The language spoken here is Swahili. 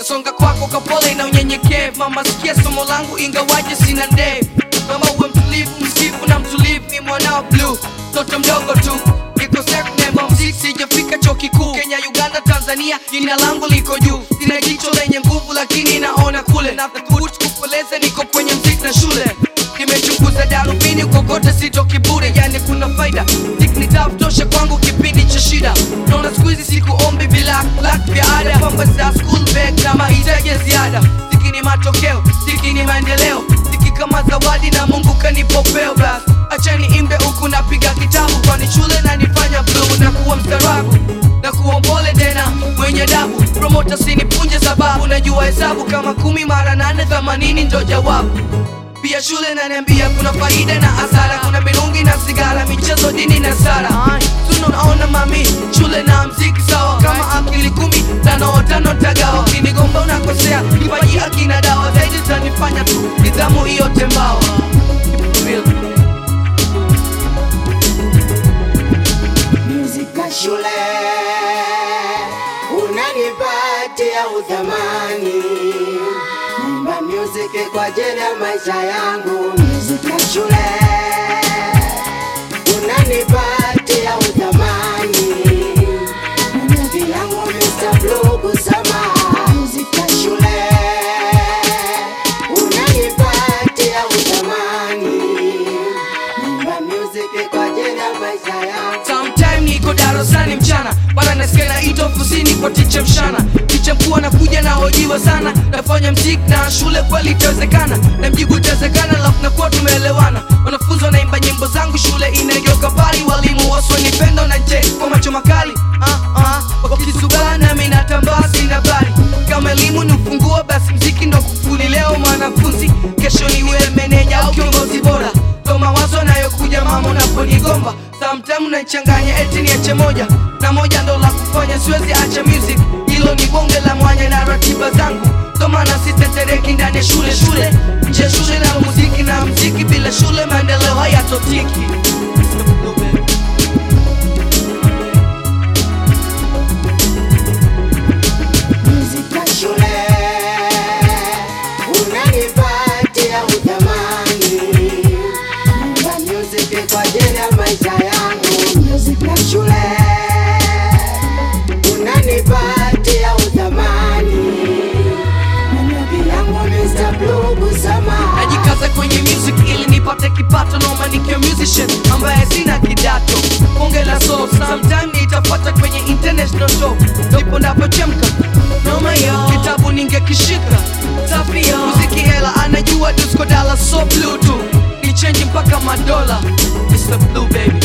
nasonga kwako kapole na unyenyekevu mama sikia somo langu ingawaje sina ndevu mama uwe mtulivu msifu na mtulivu ni mwanao blue mtoto mdogo tu niko seknemba mziki sijafika chuo kikuu kenya uganda tanzania jina langu liko juu sina jicho lenye nguvu lakini naona kule na thubutu kukueleza niko kwenye mziki na shule nimechunguza darubini kokote sitoki bure yani kuna faida niknitafutosha kwangu kipindi cha shida naona siku hizi sikuombi bila lak vya ada kwamba za school bag na mahitaji ya ziada siki ni matokeo siki ni maendeleo siki kama zawadi na mungu kanipopeo bas achani imbe huku napiga kitabu kwani shule nanifanya bluu na kuwa mstarabu na kuwa mpole tena mwenye dabu promota sinipunje sababu najua hesabu kama kumi mara nane themanini ndo jawabu pia shule naniambia kuna faida na hasara kuna mirungi na sigara michezo dini na sara tunaona mami shule na mziki sawa kama akili kumi tano tano tagawa kinigomba unakosea kipaji akina dawa zaidi tanifanya tu nidhamu hiyo tembawa Real. Muzika shule unanipatia udhamani, naimba music kwa ajili ya maisha yangu. Muzika shule unanipatia udhamani, muziki yangu Mr. Blue kusama. Muzika shule unanipatia udhamani, naimba music kwa ajili ya maisha yangu. Sometime niko darasani mchana mara nasikia naitwa ofisini kwa ticha mshana ticha mkuu anakuja na hojiwa sana nafanya mziki na shule kweli itawezekana na mjibu itawezekana alafu nakuwa tumeelewana wanafunzi wanaimba nyimbo zangu shule inageuka pali walimu waswanipenda na je kwa macho makali ah, ah, wakisugana nami natambaa sina bali kama elimu ni ufunguo basi mziki ndo kufuli leo mwanafunzi kesho niwe meneja au kiongozi bora ndo mawazo nayokuja mama unaponigomba samtime unachanganya eti niache moja na moja ndo la kufanya siwezi acha music hilo ni bonge la mwanya na ratiba zangu ndo maana sitetereki ndani ya shule shule nje ya shule na muziki na mziki bila shule maendeleo hayatotiki Muzika shule unanipatia udhamani, naimba music kwa ajili ya maisha yangu. Muzika shule unanipatia udhamani, muziki yangu Mr. Blue kusama. najikaza kwenye music ili nipate kipato noma nikiwa musician ambaye sina kidato bonge la soul sometime nitafuata kwenye international show ndipo napochemka noma yo kitabu ningekishika safi yo muziki hela anajua disco dala so blue tu nichenji mpaka madola Mr. Blue baby